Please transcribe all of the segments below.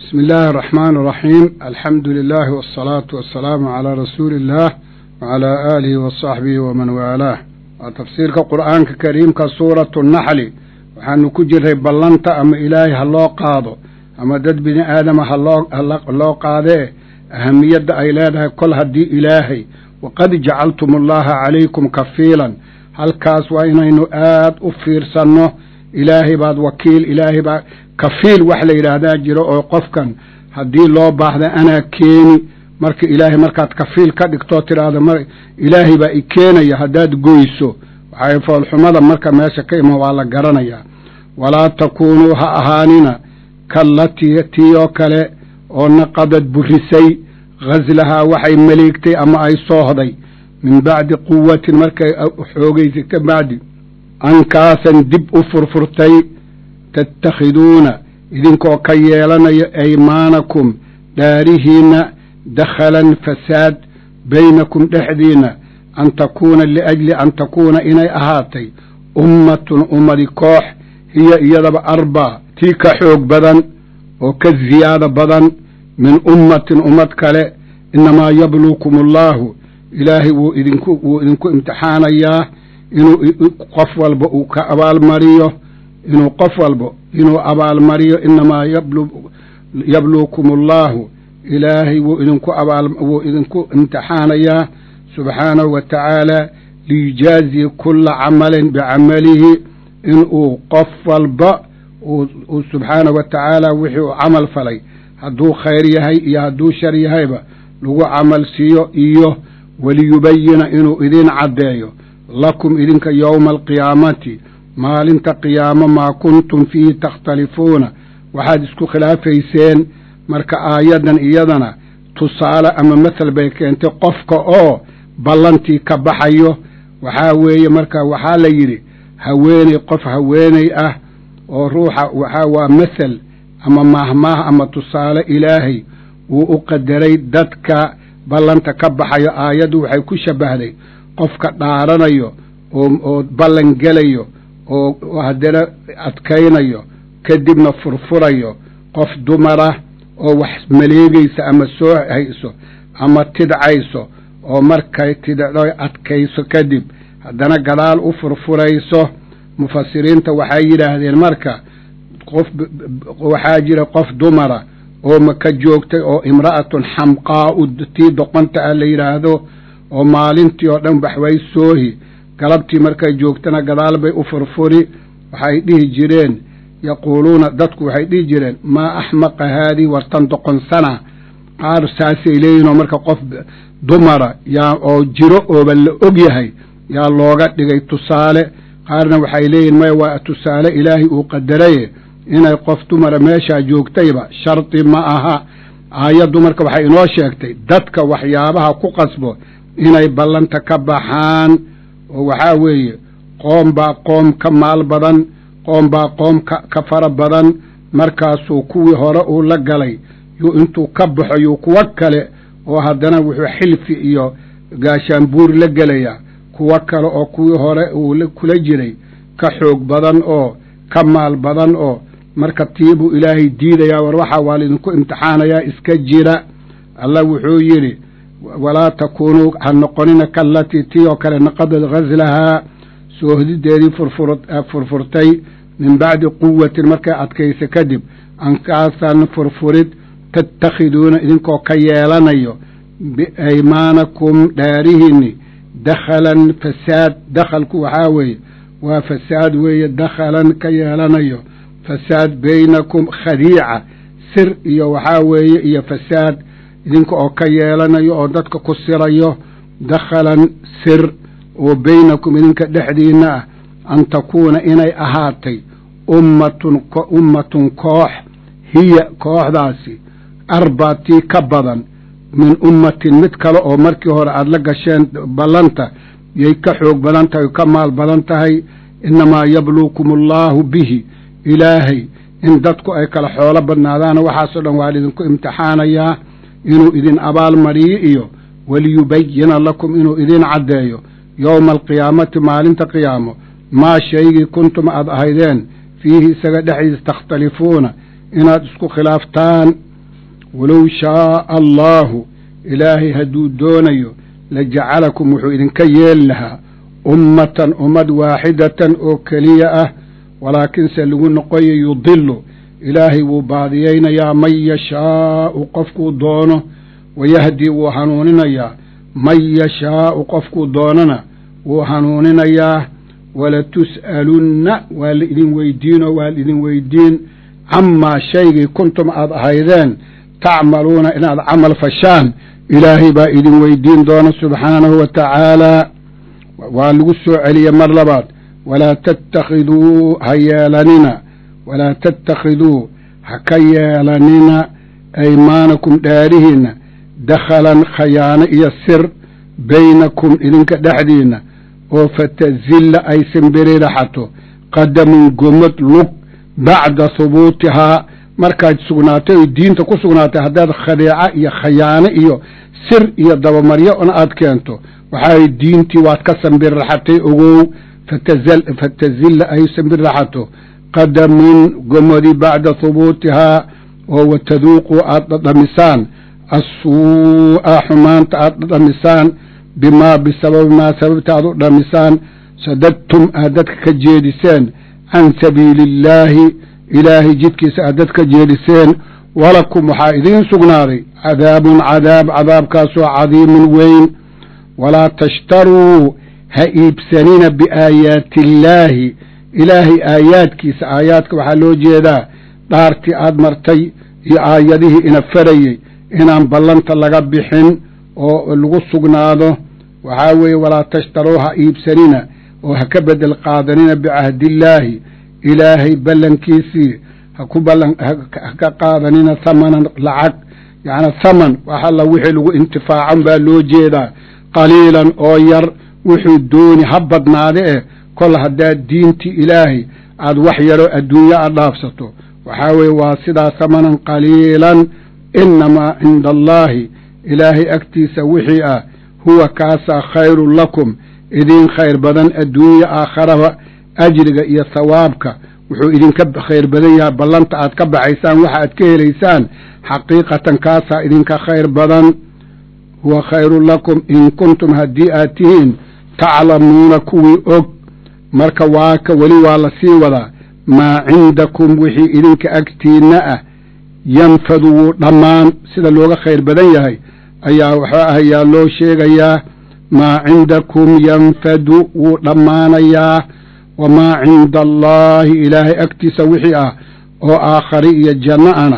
بسم الله الرحمن الرحيم الحمد لله والصلاة والسلام على رسول الله وعلى آله وصحبه ومن والاه وتفسيرك قرآن كريم كسورة النحل waxaanu ku jiray ballanta ama ilaahay ha loo qaado ama dad bini aadama haloo qaadee ahamiyadda ay leedahay kol haddii ilaahay waqad jacaltum allaha calaykum kafiilan halkaas waa inaynu aad u fiirsanno ilaahay baad wakiil ilaahay baa kafiil wax la yidhaahdaa jiro oo qofkan haddii loo baahda anaa keeni marka ilaahay markaad kafiil ka dhigtoo tidhaahdo m ilaahay baa i keenaya haddaad goyso waxay foolxumada marka meesha ka ima waa la garanayaa walaa takuunuu ha ahaanina kallatii tii oo kale oo naqadad burisay ghaslahaa waxay maleegtay ama ay soohday min bacdi quwatin markay xoogaysay ka bacdi ankaasan dib u furfurtay tattakhiduuna idinkoo ka yeelanayo aymaanakum dhaarihiinna dakhalan fasaad baynakum dhexdiinna an takuuna liajli an takuuna inay ahaatay ummatun ummadi koox hiya iyadaba arbaa tii ka xoog badan oo ka ziyaado badan min ummatin ummad kale innamaa yabluukum allaahu ilaahay wuu idinku wuu idinku imtixaanayaa inuu qof walba uu ka abaalmariyo inuu qof walba inuu abaalmariyo inamaa yabluukum allaahu ilaahay wuu idinku abaal wuu idinku imtixaanayaa subxaanahu wa tacaala liyujaaziya kulla camalin bicamalihi inuu qof walba uu subxaanahu wa tacaala wixii uu camal falay hadduu khayr yahay iyo hadduu shar yahayba lagu camal siiyo iyo waliyubayina inuu idin caddeeyo lakum idinka yowma alqiyaamati maalinta qiyaamo maa kuntum fiihi takhtalifuuna waxaad isku khilaafayseen marka aayaddan iyadana tusaale ama masal bay keentay qofka oo ballantii ka baxayo waxaa weeye marka waxaa la yidhi haweeney qof haweeney ah oo ruuxa waxaa waa masal ama maahmaah ama tusaale ilaahay wuu u qadaray dadka ballanta ka baxayo aayaddu waxay ku shabbahday qofka dhaaranayo oo ballan gelayo oo haddana adkaynayo kadibna furfurayo qof dumara oo wax maleegaysa ama soo hayso ama tidcayso oo markay tidco adkayso kadib haddana gadaal u furfurayso mufasiriinta waxay yidhaahdeen marka qof waxaa jira qof dumara oo maka joogtay oo imra'atun xamqaa'u tii doqonta ah la yidhaahdo oo maalintii oo dhan waxway soohi galabtii markay joogtana gadaal bay u furfuri waxay dhihi jireen yaquuluuna dadku waxay dhihi jireen maa axmaqa haadii wartan doqonsana qaar saasay leeyihin oo marka qof dumara yaa oo jiro ooba la og yahay yaa looga dhigay tusaale qaarna waxay leeyihin maya waa tusaale ilaahay uu qadaraye inay qof dumara meeshaa joogtayba shardi ma aha aayaddu marka waxay inoo sheegtay dadka waxyaabaha ku qasbo inay ballanta ka baxaan oo waxaa weeye qoom baa qoom ka maal badan qoom baa qoom ka ka fara badan markaasuu kuwii hore uu la galay yuu intuu ka baxo yuu kuwo kale oo haddana wuxuu xilfi iyo gaashaanbuur la gelayaa kuwo kale oo kuwii hore uu kula jiray ka xoog badan oo ka maal badan oo marka tiibuu ilaahay diidayaa war waxaa waa laydinku imtixaanayaa iska jira allah wuxuu yidhi walaa takuunuu ha noqonina kallatii tii oo kale naqadad ghaslahaa soohdideedii furfurtay min bacdi quwatin markay adkaysa kadib ankaasan furfurid tattakhiduuna idinkoo ka yeelanayo biaymaanakum dhaarihiinni dakhalan fasaad dakhalku waxaa weeye waa fasaad weeye dakhalan ka yeelanayo fasaad baynakum khadiica sir iyo waxaa weeye iyo fasaad idinka oo ka yeelanayo oo dadka ku sirayo dakhalan sir oo baynakum idinka dhexdiinna ah an takuuna inay ahaatay ummatun ummatun koox hiya kooxdaasi arbaa tii ka badan min ummatin mid kale oo markii hore aada la gasheen ballanta yay ka xoog badan tahay ka maal badan tahay innamaa yabluukum allaahu bihi ilaahay in dadku ay kala xoolo badnaadaana waxaasoo dhan waa laidinku imtixaanayaa inuu idin abaalmariyo iyo waliyubayina lakum inuu idin caddeeyo yowma alqiyaamati maalinta qiyaamo maa shaygii kuntum aad ahaydeen fiihi isaga dhexdiisa takhtalifuuna inaad isku khilaaftaan walow shaaa allaahu ilaahay hadduu doonayo la jacalakum wuxuu idinka yeeli lahaa ummatan ummad waaxidatan oo keliya ah walaakinse lagu noqoyo yudilu ilaahay wuu baadiyaynayaa man yashaau qofkuu doono wayahdii wuu hanuuninayaa man yashaau qofkuu doonana wuu hanuuninayaa walatus'alunna waa la idin weydiinoo waa la idin weydiin camaa shaygii kuntum aad ahaydeen tacmaluuna inaad camal fashaan ilaahay baa idin weydiin doona subxaanahu wa tacaalaa waa lagu soo celiye mar labaad walaa tattakhiduu ha yeelanina walaa tattakhiduu ha ka yeelanina aymaanakum dhaarihiinna dakhalan khayaano iyo sir baynakum idinka dhexdiinna oo fatazilla ay simbiriraxato qadamun gomad lug bacda hubuutihaa markaad sugnaatay oy diinta ku sugnaatay haddaad khadeeca iyo khayaano iyo sir iyo dabamaryo una aad keento waxaay diintii waad ka sambirraxatay ogow fatazilla ay sambirraxato qadamun gomadi bacda hubuutihaa oo wataduuquu aad dhadhamisaan assuu'a xumaanta aad dhadhamisaan bimaa bisababi maa sababta aad u dhamisaan sadadtum aad dadka ka jeediseen can sabiili illaahi ilaahay jidkiisa aad dadka jeediseen walakum waxaa idiin sugnaaday cadaabun cadaab cadaabkaasoo cadiimun weyn walaa tashtaruu ha iibsanina biaayaati illaahi ilaahay aayaadkiisa aayaadka waxaa loo jeedaa dhaartii aad martay iyo aayadihii ina farayey inaan ballanta laga bixin oo lagu sugnaado waxaa weeye walaa tashtaruu ha iibsanina oo ha ka bedel qaadanina bicahdillaahi ilaahay ballankiisii ha ku ballan ha ka qaadanina hamanan lacag yacni haman wax alla wixii lagu intifaacan baa loo jeedaa qaliilan oo yar wuxuu dooni ha badnaade eh kol haddaad diintii ilaahay aad wax yaroo adduunyo aad dhaafsato waxaa weeye waa sidaas hamanan qaliilan innamaa cinda allaahi ilaahay agtiisa wixii ah huwa kaasaa khayrun lakum idiin khayr badan adduunya aakharaba ajriga iyo thawaabka wuxuu idinka khayr badan yahay ballanta aad ka baxaysaan waxa aad ka helaysaan xaqiiqatan kaasaa idinka khayr badan huwa khayrun lakum in kuntum haddii aad tihiin taclamuuna kuwii og marka waaka weli waa la sii wadaa maa cindakum wixii idinka agtiinna ah yanfadu wuu dhammaan sida looga khayr badan yahay ayaa waxaa ahayaa loo sheegayaa maa cindakum yanfadu wuu dhammaanayaa wamaa cinda allaahi ilaahay agtiisa wixii ah oo aakhari iyo janno ana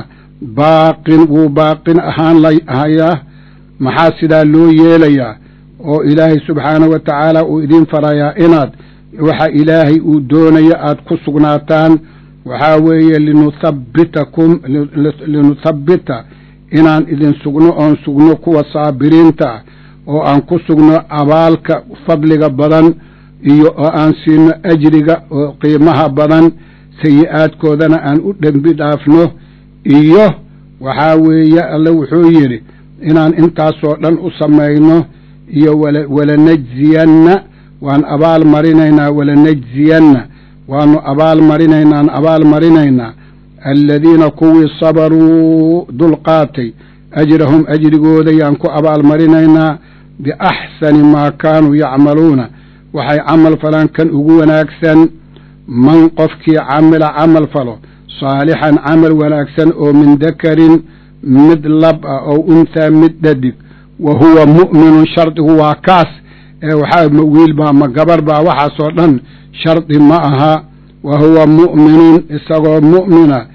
baaqin wuu baaqin ahaan lahayaa maxaa sidaa loo yeelayaa oo ilaahay subxaanahu wa tacaala uu idiin farayaa inaad waxa ilaahay uu doonayo aad ku sugnaataan waxaa weeye linuthabbitakum linuthabbita inaan idin sugno oon sugno kuwa saabiriinta ah oo aan ku sugno abaalka fadliga badan iyo oo aan siino ajriga oo qiimaha badan sayi-aadkoodana aan u dhembi dhaafno iyo waxaa weeye alle wuxuu yidhi inaan intaasoo dhan u samayno iyo walanajziyanna waan abaal marinaynaa walanajziyanna waanu abaal marinaynaan abaal marinaynaa aladiina kuwii sabaruu dulqaatay ajrahum ajrigooda yaan ku abaal marinaynaa biaxsani maa kaanuu yacmaluuna waxay camal falaan kan ugu wanaagsan man qofkii camila camal falo saalixan camal wanaagsan oo min dakarin mid lab ah oo unthaa mid dhadig wa huwa mu'minun shardigu waa kaas ee waxaa ma wiil baa ma gabar baa waxaasoo dhan shardi ma aha wa huwa mu'minun isagoo mu'mina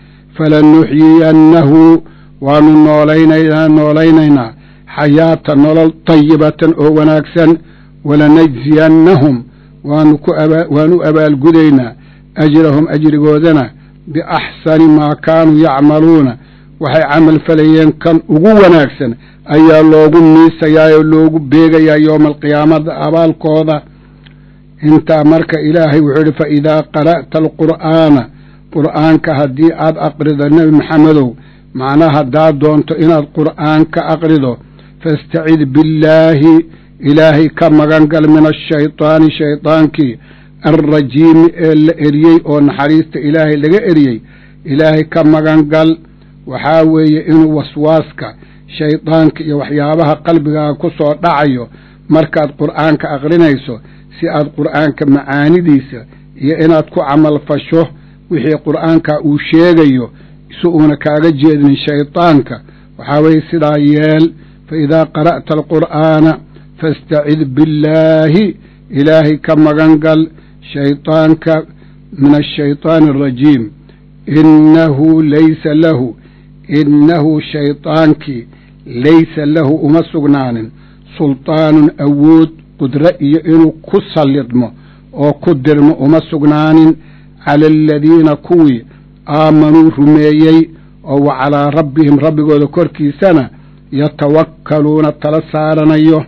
falanuxyiyannahu waanu noolaynaynaa noolaynaynaa xayaata nolol tayibatan oo wanaagsan walanajziyannahum waanu ku waanu abaalgudaynaa ajrahum ajrigoodana biaxsani maa kaanuu yacmaluuna waxay camal falayeen kan ugu wanaagsan ayaa loogu miisayaa oo loogu beegayaa yooma alqiyaamada abaalkooda intaa marka ilaahay wuxuu idhi fa idaa qara'ta alqur'aana qur'aanka haddii aad aqrido nebi maxamedow macnaha haddaad doonto inaad qur'aan ka aqrido fastacid billaahi ilaahay ka magan gal min ashaydaani shaydaankii alrajiimi ee la eriyey oo naxariista ilaahay laga eriyey ilaahay ka magan gal waxaa weeye inuu waswaaska shaydaanka iyo waxyaabaha qalbigaaga ku soo dhacayo markaad qur'aanka aqrinayso si aad qur'aanka macaanidiisa iyo inaad ku camal fasho wixii qur'aanka uu sheegayo si uuna kaaga jeedin shaydaanka waxaa weeye sidaa yeel fa idaa qara'ta alqur'aana fastacid billaahi ilaahay ka magan gal shaydaanka min ashaydaani alrajiim innahu laysa lahu innahu shaydaankii laysa lahu uma sugnaanin sultaanun awood qudro iyo inuu ku sallidmo oo ku dirmo uma sugnaanin cala aladiina kuwii aamanuu rumeeyey oo wa calaa rabbihim rabbigooda korkiisana yatawakkaluuna tala saaranayo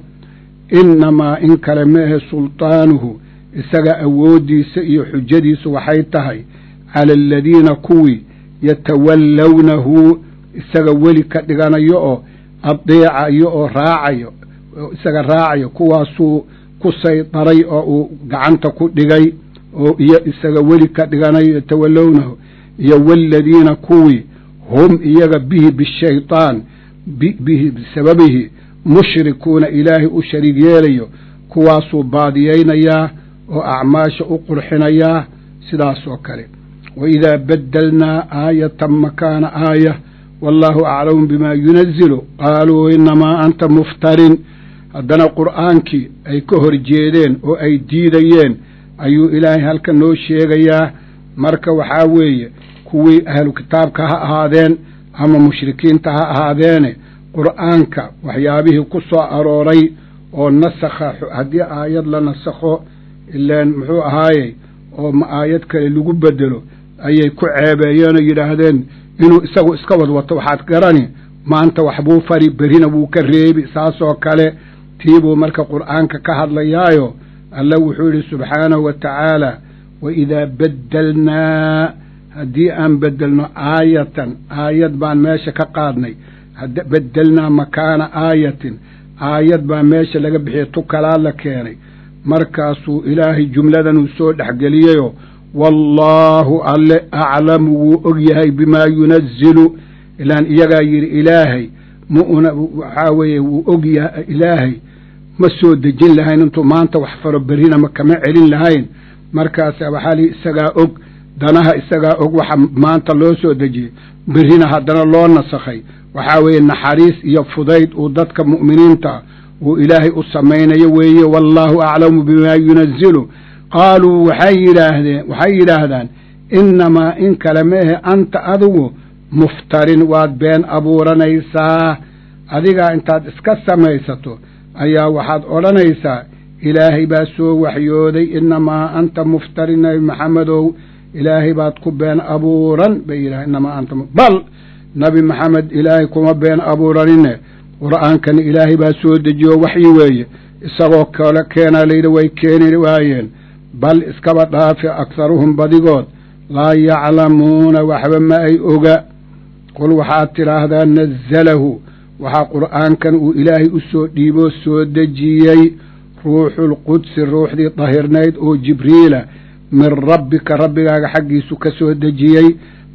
innamaa in kale maahe sultaanuhu isaga awooddiisa iyo xujadiisu waxay tahay cala aladiina kuwii yatawallawnahu isaga weli ka dhiganayo oo adeecayo oo raacayo isaga raacayo kuwaasuu ku saydaray oo uu gacanta ku dhigay oo iyo isaga weli ka dhiganayo yatawallownahu iyo waaladiina kuwii hum iyaga bihi bishaytaan bihi bisababihi mushrikuuna ilaahay u shariig yeelayo kuwaasuu baadiyaynayaa oo acmaasha u qurxinayaa sidaas oo kale wa idaa baddelnaa aayatan makaana aaya wallaahu aclamu bimaa yunazilu qaaluu innamaa anta muftarin haddana qur'aankii ay ka hor jeedeen oo ay diidayeen ayuu ilaahay halka noo sheegayaa marka waxaa weeye kuwii ahlu kitaabka ha ahaadeen ama mushrikiinta ha ahaadeene qur'aanka waxyaabihii ku soo arooray oo nasakha haddii aayad la nasakho ilaan muxuu ahaayey oo ma aayad kale lagu bedelo ayay ku ceebeeyeen oo yidhaahdeen inuu isagu iska wadwato waxaad garani maanta waxbuu fari berina wuu ka reebi saasoo kale tiibuu marka qur'aanka ka hadlayaayo alla wuxuu yidhi subxaanahu wa tacaala wa idaa baddelnaa haddii aan beddelno aayatan aayad baan meesha ka qaadnay beddelnaa makaana aayatin aayad baa meesha laga bixiyey tu kalaa la keenay markaasuu ilaahay jumladanuu soo dhexgeliyeyoo wallaahu alle aclamu wuu og yahay bimaa yunazilu ilaan iyagaa yidhi ilaahay mauna waxaa weeye wuu og yahay ilaahay ma soo dejin lahayn intuu maanta wax faro berrina ma kama celin lahayn markaasa waxaa lihi isagaa og danaha isagaa og waxa maanta loo soo dejiyey berrina haddana loo nasakhay waxaa weeye naxariis iyo fudayd uu dadka mu'miniinta uu ilaahay u samaynayo weeye wallaahu aclamu bimaa yunazilu qaaluu waxay yidhaahdeen waxay yidhaahdaan innamaa in kale maehe anta adigu muftarin waad been abuuranaysaa adigaa intaad iska samaysato ayaa waxaad odhanaysaa ilaahay baa soo waxyooday innamaa anta muftarin nabi maxamedow ilaahay baad ku been abuuran bay yidhaha innamaa anta bal nabi maxamed ilaahay kuma been abuuranine qur'aankana ilaahay baa soo dejiyo waxyi weeye isagoo kale keenaa layidhi way keeni waayeen bal iskaba dhaafi akharuhum badigood laa yaclamuuna waxba ma ay oga qul waxaad tidhaahdaa nazalahu waxaa qur'aankan uu ilaahay u soo dhiiboo soo dejiyey ruuxulqudsi ruuxdii dahirnayd oo jibriila min rabbika rabbigaaga xaggiisu ka soo dejiyey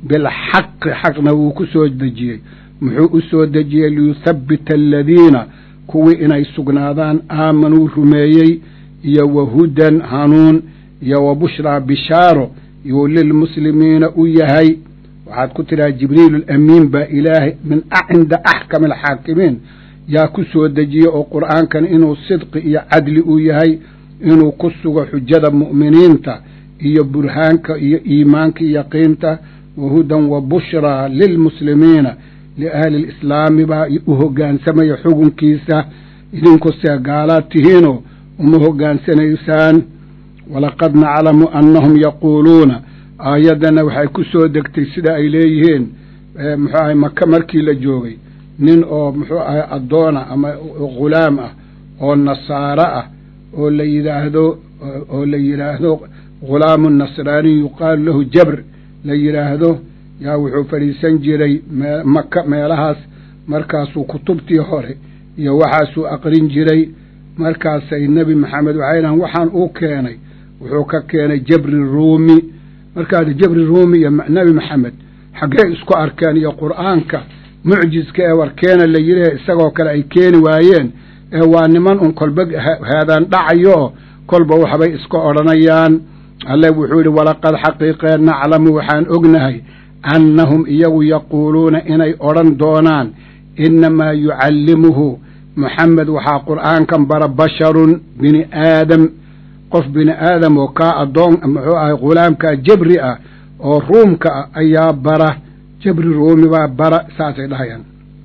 bilxaqi xaqna wuu ku soo dejiyey muxuu u soo dejiyey liyuthabbita aladiina kuwii inay sugnaadaan aamanuu rumeeyey iyo wa hudan hanuun iyo wa bushraa bishaaro yuu lilmuslimiina u yahay waxaad ku tidhaha jibriilu alamiin baa ilaahay min cinda axkami alxaakimiin yaa ku soo dejiye oo qur'aankan inuu sidqi iyo cadli u yahay inuu ku sugo xujada mu'miniinta iyo burhaanka iyo iimaanka iyo yaqiinta wa hudan wa bushraa lilmuslimiina liahli lislaami baa u hoggaansamaya xukunkiisa idinkuse gaalaad tihiinoo uma hoggaansanaysaan walaqad naclamu annahum yaquuluuna aayaddana waxay ku soo degtay sida ay leeyihiin muxuu ahay maka markii la joogay nin oo muxuu ahay addoona ama ghulaam ah oo nasaaro ah oo la yidhaahdo oo la yidhaahdo ghulaamu nasraaniy yuqaalu lahu jabr la yidhaahdo yaa wuxuu fadhiisan jiray maka meelahaas markaasuu kutubtii hore iyo waxaasuu aqrin jiray markaasay nebi maxamed waxay dhahan waxaan uu keenay wuxuu ka keenay jabri ruumi markaas jabri ruumi iyo nebi maxamed xaggee isku arkeen iyo qur'aanka mucjiska ee warkeena la yidhi isagoo kale ay keeni waayeen ee waa niman un kolba haadaan dhacayo kolba waxbay iska odhanayaan alle wuxuu yidhi walaqad xaqiiqee naclamu waxaan ognahay annahum iyagu yaquuluuna inay odhan doonaan innamaa yucallimuhu moxamed waxaa qur'aankan bara basharun bini aadam qof bini aadam oo kaa addoon muxuu ahay ghulaamkaa jabri ah oo ruumka ah ayaa bara jabri ruumi baa bara saasay dhahayaan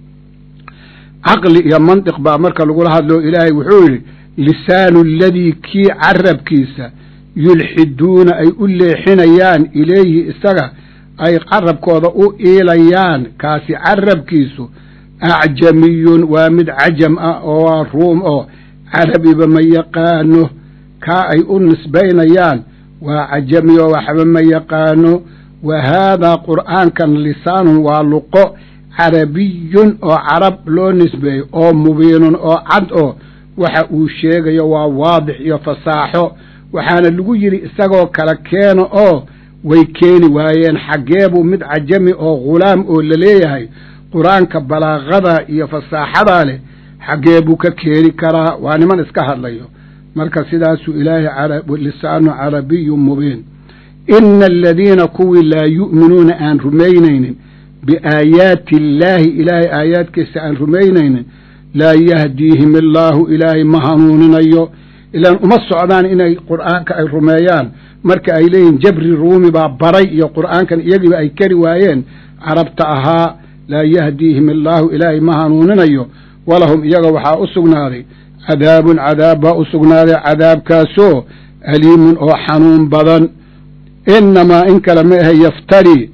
caqli iyo mantiq baa marka lagula hadloo ilaahay wuxuu yidhi lisaanu aladii kii carabkiisa yulxiduuna ay u leexinayaan ilayhi isaga ay carabkooda u iilayaan kaasi carabkiisu acjamiyun waa mid cajam ah oo waa ruum oo carabiba ma yaqaano kaa ay u nisbaynayaan waa cajami oo waxba ma yaqaano wa haadaa qur'aankan lisaanun waa luqo carabiyun oo carab loo nisbeeyo oo mubiinun oo cad oo waxa uu sheegayo waa waadix iyo fasaaxo waxaana lagu yidhi isagoo kala keena oo way keeni waayeen xaggeebuu mid cajami oo ghulaam oo laleeyahay qur-aanka balaaqada iyo fasaaxadaa leh xaggee buu ka keeni karaa waa niman iska hadlayo marka sidaasuu ilaahay lisaanu carabiyun mubiin ina aladiina kuwii laa yu'minuuna aan rumaynaynin biaayaati illaahi ilaahay aayaadkiisa aan rumaynaynin laa yahdiihim illaahu ilaahay ma hanuuninayo ilaan uma socdaan inay qur'aanka ay rumeeyaan marka ay leeyihin jabri ruumi baa baray iyo qur'aankan iyagiiba ay kari waayeen carabta ahaa laa yahdiihim illaahu ilaahay ma hanuuninayo walahum iyaga waxaa u sugnaaday cadaabun cadaab baa u sugnaaday cadaabkaasoo aliimun oo xanuun badan innamaa in kale ma ahe yaftari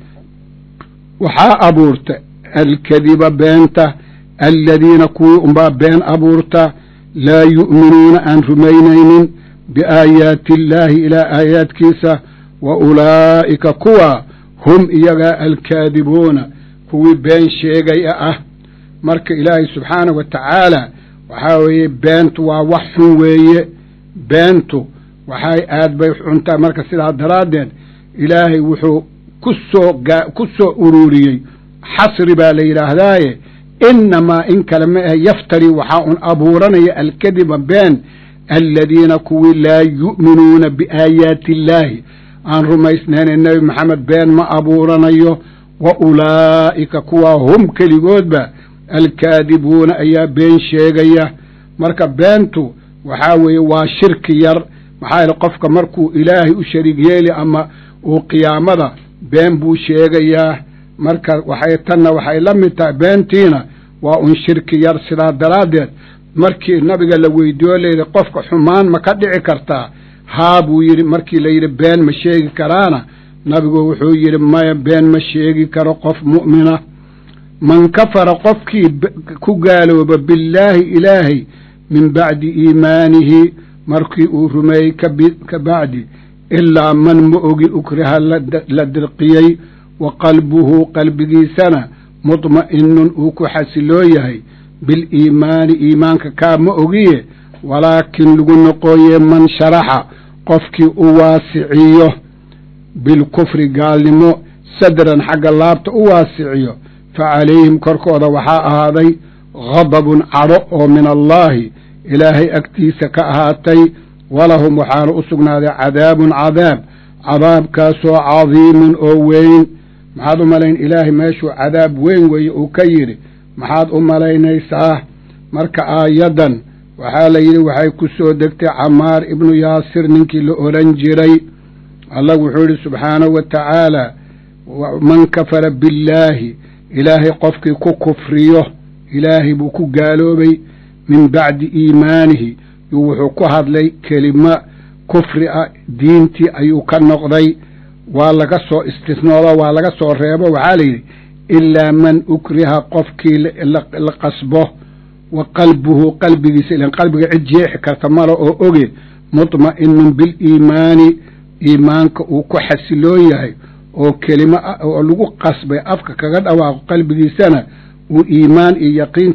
waxaa abuurta alkadiba beenta aladiina kuwii unbaa been abuurta laa yu'minuuna aan rumaynaynin biaayaati illaahi ilaa aayaadkiisa wa ulaa'ika kuwa hum iyagaa alkaadibuuna kuwii been sheegaya ah marka ilaahay subxaanahu wa tacaala waxaa weeye beentu waa wax xun weeye beentu waxay aad bay xuntaa marka sidaa daraaddeed ilaahay wuxuu ku soo ku soo ururiyey xasri baa la yidhaahdaaye innamaa in kale ma ahe yaftari waxaa un abuuranaya alkadiba been aladiina kuwii laa yu'minuuna biaayaati illaahi aan rumaysnayna nebi maxamed been ma abuuranayo wa ulaa'ika kuwaa hum keligoodba alkaadibuuna ayaa been sheegaya marka beentu waxaa weeye waa shirki yar maxaa yeele qofka markuu ilaahay u shariig yeeli ama uu qiyaamada been buu sheegayaa marka waxay tanna waxay la mid tahay beentiina waa un shirki yar sidaa daraaddeed markii nabiga la weydiiyo layidhi qofka xumaan ma ka dhici kartaa haa buu yidhi markii la yidhi been ma sheegi karaana nabigu wuxuu yidhi maya been ma sheegi karo qof mu'mina man kafara qofkii ku gaalooba billaahi ilaahay min bacdi iimaanihi markii uu rumeeyey ka bacdi ilaa man ma ogi ukriha la dirqiyey wa qalbuhu qalbigiisana mudma'inun uu ku xasiloo yahay biliimaani iimaanka kaa ma ogiye walaakin lagu noqooye man sharaxa qofkii u waasiciyo bilkufri gaalnimo sadran xagga laabta u waasiciyo fa calayhim korkooda waxaa ahaaday ghadabun cadho oo min allaahi ilaahay agtiisa ka ahaatay walahum waxaana u sugnaaday cadaabun cadaab cadaabkaasoo cadiimun oo weyn maxaad u malayn ilaahay meeshuu cadaab weyn weeye uu ka yidhi maxaad u malaynaysaa marka aayaddan waxaa la yidhi waxay ku soo degtay camaar ibnu yaasir ninkii la odhan jiray allah wuxuu yidhi subxaanahu wa tacaala man kafara billaahi ilaahay qofkii ku kufriyo ilaahay buu ku gaaloobay min bacdi iimaanihi yuu wuxuu ku hadlay kelimo kufri ah diintii ayuu ka noqday waa laga soo istisnoodo waa laga soo reebo waxaa la yidhi ilaa man ukriha qofkii la qasbo wa qalbuhu qalbigiisa ilan qalbiga cid jeexi karta male oo oge mudma'inun biliimaani iimaanka uu ku xasiloon yahay oo kelimo oo lagu qasbay afka kaga dhawaaqo qalbigiisana uu iimaan iyo yaqiin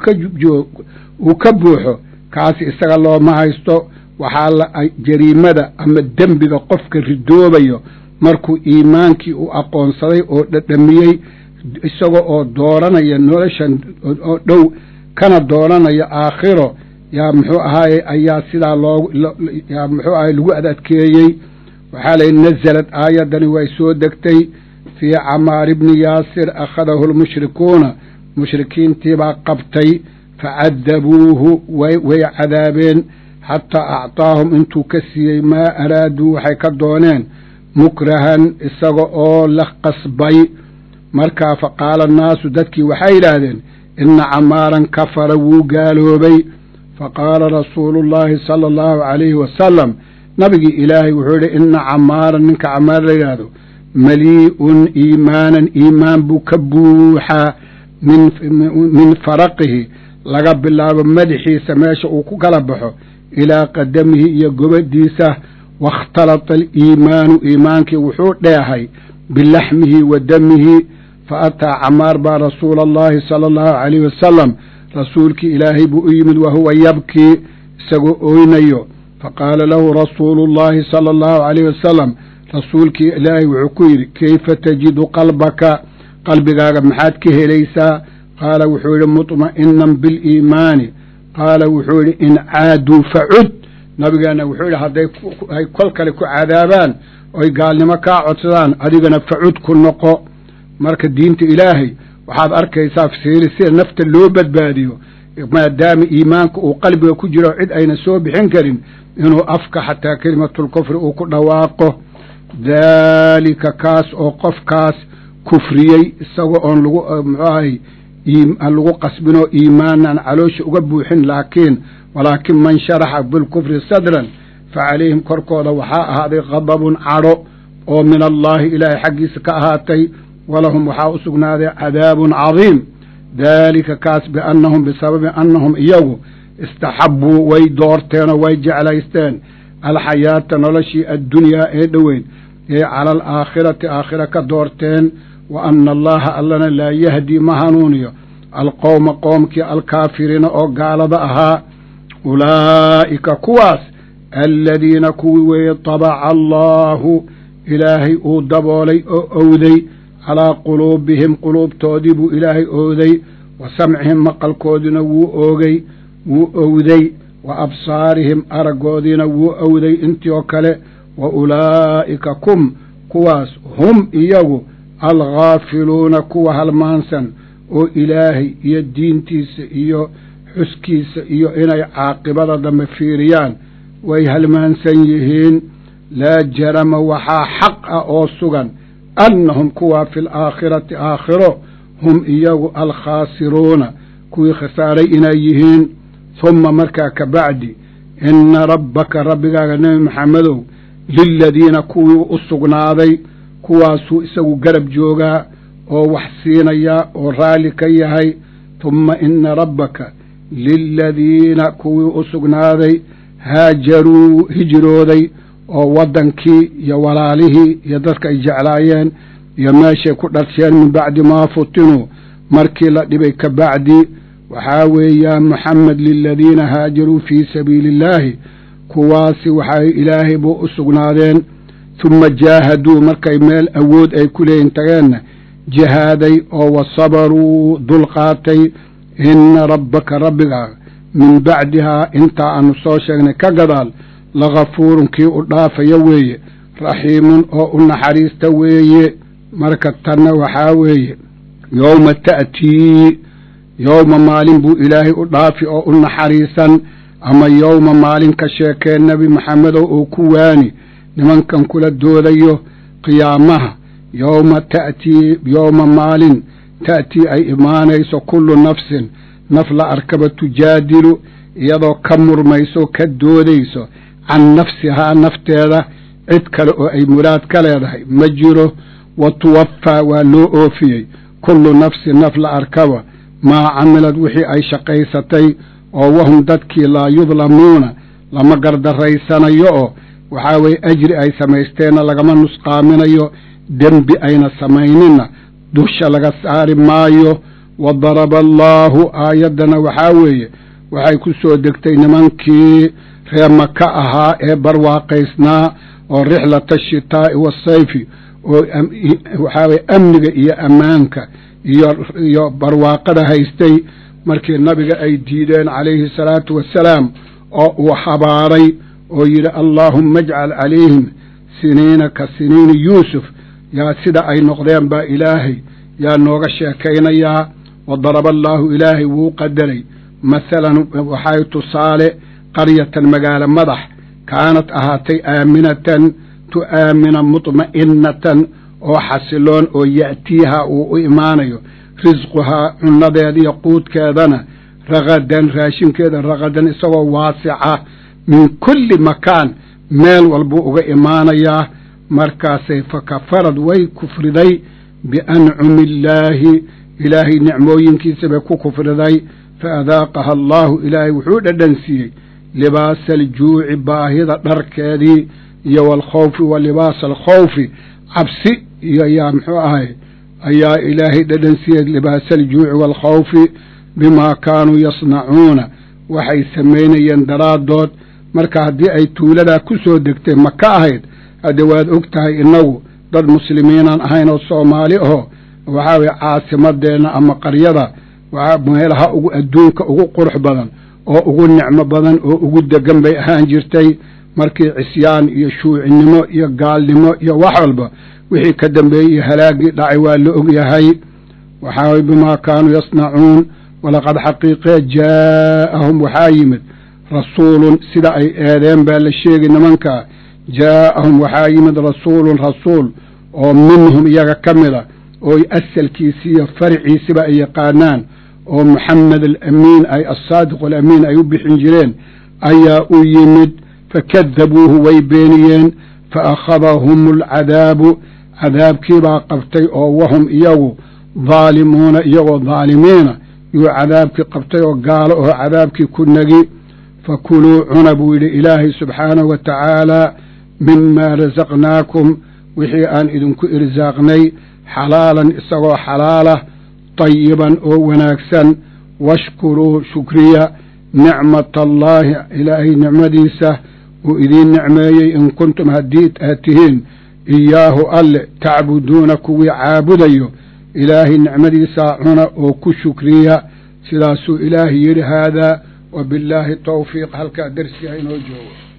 uu ka buuxo kaasi isaga looma haysto waxaa la jariimada ama dembiga qofka ridoobayo markuu iimaankii u aqoonsaday oo dhadhamiyey isaga oo dooranaya noloshan oo dhow kana dooranaya aakhiro yaa muxuu ahaaye ayaa sidaa loo yaa muxuu ahay lagu ad adkeeyey waxaa layihi nazalad aayaddani way soo degtay fii camaar ibni yaasir akhadahu lmushrikuuna mushrikiintiibaa qabtay facadabuuhu way way cadaabeen xataa acطaahum intuu ka siiyey maa araaduu waxay ka dooneen mukrahan isaga oo la qasbay markaa faqaala annaasu dadkii waxay yidhaahdeen ina camaaran kafara wuu gaaloobay faqaala rasuulu llaahi sala allahu calayhi wasalam nabigii ilaahay wuxuu yihi ina camaaran ninka camaar la yidhaahdo malii'un iimaanan iimaan buu ka buuxaa min min faraqihi laga bilaabo madaxiisa meesha uu ku kala baxo ilaa qadamihi iyo gobadiisa waاkhtalata aliimaanu iimaankii wuxuu dheehay bilaxmihi wa damihi fa ataa camaar baa rasuula allahi sala allahu calayhi wasalam rasuulkii ilaahay buu u yimid wahuwa yabkii isagoo oynayo faqaala lahu rasuulu llahi sala allahu calayhi wasalam rasuulkii ilaahay wuxuu ku yidhi kayfa tajidu qalbaka qalbigaaga maxaad ka helaysaa qaala wuxuu yidhi muطma'inan biliimaani qaala wuxuu yidhi in caaduu facud nabigeena wuxuu yidhi hadday ay kol kale ku cadaabaan oy gaalnimo kaa codsadaan adigana facud ku noqo marka diinta ilaahay waxaad arkaysaa fiiri sida nafta loo badbaadiyo maadaama iimaanka uu qalbiga ku jiro cid ayna soo bixin karin inuu afka xataa kelimatulkufri uu ku dhawaaqo daalika kaas oo qofkaas kufriyey isagoo oon lagu muxuu ahay lagu qasbinoo iimaanan caloosha uga buuxin laakiin walaakin man sharaxa bilkufri sadran fa calayhim korkooda waxaa ahaaday qadabun cadho oo min allaahi ilaahay xaggiisa ka ahaatay walahum waxaa u sugnaaday cadaabun cadiim daalika kaas biannahum bisababi annahum iyagu istaxabbuu way doorteenoo way jeclaysteen alxayaata noloshii addunyaa ee dhoweyn ee cala alaakhirati aakhira ka doorteen wa anna allaha allana laa yahdii ma hanuuniyo alqowma qoomkii alkaafiriina oo gaalada ahaa ulaa'ika kuwaas aladiina kuwii weeye tabaca allaahu ilaahay uu daboolay oo owday calaa quluubihim quluubtoodii buu ilaahay owday wa samcihim maqalkoodiina wuu oogay wuu owday wa absaarihim araggoodiina wuu owday intii oo kale wa ulaa'ika kum kuwaas hum iyagu alghaafiluuna kuwa halmaansan oo ilaahay iyo diintiisa iyo xuskiisa iyo inay caaqibada dambe fiiriyaan way halmaansan yihiin laa jarama waxaa xaq ah oo sugan annahum kuwaa fi alaakhirati aakhiro hum iyagu alkhaasiruuna kuwii khasaaray inay yihiin humma markaa ka bacdi ina rabbaka rabbigaaga nebi maxamedow liladiina kuwii u sugnaaday kuwaasuu isagu garab joogaa oo wax siinayaa oo raalli ka yahay humma ina rabbaka liladiina kuwii u sugnaaday haajaruu hijrooday oo waddankii iyo walaalihii iyo dadka ay jeclaayeen iyo meeshay ku dharsheen min bacdi maa futinuu markii la dhibay ka bacdi waxaa weeyaan moxamed liladiina haajaruu fii sabiili illaahi kuwaasi waxay ilaahay buu u sugnaadeen humma jaahaduu markay meel awood ay ku leeyihin tageenna jihaaday oo wa sabaruu dulqaatay ina rabbaka rabbigaaga min bacdihaa intaa aanu soo sheegnay ka gadaal lagafuurun kii u dhaafaya weeye raxiimun oo u naxariista weeye marka tanna waxaa weeye yowma ta'tii yowma maalin buu ilaahay u dhaafi oo u naxariisan ama yowma maalin ka sheekee nebi maxamedow oo ku waani nimankan kula doodayo qiyaamaha yowma ta'tii yowma maalin ta'tii ay imaanayso kullu nafsin naf la arkaba tujaadilu iyadoo ka murmayso ka doodayso can nafsihaa nafteeda cid kale oo ay muraad ka leedahay ma jiro wa tuwaffaa waa loo oofiyey kullu nafsin naf la arkaba maa camilad wixii ay shaqaysatay oo wahum dadkii laa yudlamuuna lama gardaraysanayo oo waxaa weeye ajri ay samaysteenna lagama nusqaaminayo dembi ayna samayninna dusha laga saari maayo wa daraba allaahu aayaddana waxaa weeye waxay ku soo degtay nimankii reer maka ahaa ee barwaaqaysnaa oo rixlata ashitaa'i waasayfi oo waxaa weye amniga iyo ammaanka iyo iyo barwaaqada haystay markii nabiga ay diideen calayhi salaatu wassalaam oo uu habaaray oo yidhi allaahumma ajcal calayhim siniina ka siniini yuusuf yaa sida ay noqdeen baa ilaahay yaa nooga sheekaynayaa wa daraba allaahu ilaahay wuu qadaray masalan waxay tusaale qaryatan magaalo madax kaanad ahaatay aaminatan tu'aamina mutma'innatan oo xasiloon oo ya'tiiha uu u imaanayo risquhaa cunnadeeda iyo quudkeedana ragadan raashinkeeda ragadan isagoo waasica min kulli makaan meel walbuu uga imaanayaa markaasay fa kafarad way kufriday biancumi illaahi ilaahay nicmooyinkiisa bay ku kufriday fa adaaqaha allaahu ilaahay wuxuu dhadhansiiyey libaasa aljuuci baahida dharkeedii iyo waalkhawfi wa libaasa alkhawfi cabsi iyo yaa muxuu ahay ayaa ilaahay dhadhansiiyey libaasa aljuuci waalkhawfi bimaa kaanuu yasnacuuna waxay samaynayeen daraaddood marka haddii ay tuuladaa ku soo degtay maka ahayd hadde waad og tahay innagu dad muslimiinaan ahayn oo soomaali aho waxaa weye caasimadeenna ama qaryada waxaa meelaha ugu adduunka ugu qurux badan oo ugu nicmo badan oo ugu degan bay ahaan jirtay markii cisyaan iyo shuucinimo iyo gaalnimo iyo wax walba wixii ka dambeeyey halaagii dhacay waa la og yahay waxaa weye bimaa kaanuu yasnacuun walaqad xaqiiqee jaa'ahum waxaa yimid rasuulun sida ay eedeen baa la sheegi nimankaa jaa'ahum waxaa yimid rasuulun rasuul oo minhum iyaga ka mida oo asalkiisi iyo farciisiba ay yaqaanaan oo moxamed alamiin ay assaadiqu alamiin ay u bixin jireen ayaa u yimid fakadabuuhu way beeniyeen fa akhadahum alcadaabu cadaabkiibaa qabtay oo wahum iyagu daalimuuna iyagoo daalimiina yuu cadaabkii qabtay oo gaalo oo cadaabkii ku nagi fakuluu cuna buu yidhi ilaahay subxaanahu wa tacaalaa mimaa rasaqnaakum wixii aan idinku irsaaqnay xalaalan isagoo xalaalah tayiban oo wanaagsan washkuruu shukriya nicmata allaahi ilaahay nicmadiisa uu idiin nicmeeyey in kuntum haddii aad tihiin iyaahu alle tacbuduuna kuwii caabudayo ilaahay nicmadiisaa cuna oo ku shukriya sidaasuu ilaahay yidhi haadaa wa billaahi tawfiiq halkaa dersiga inoo joogo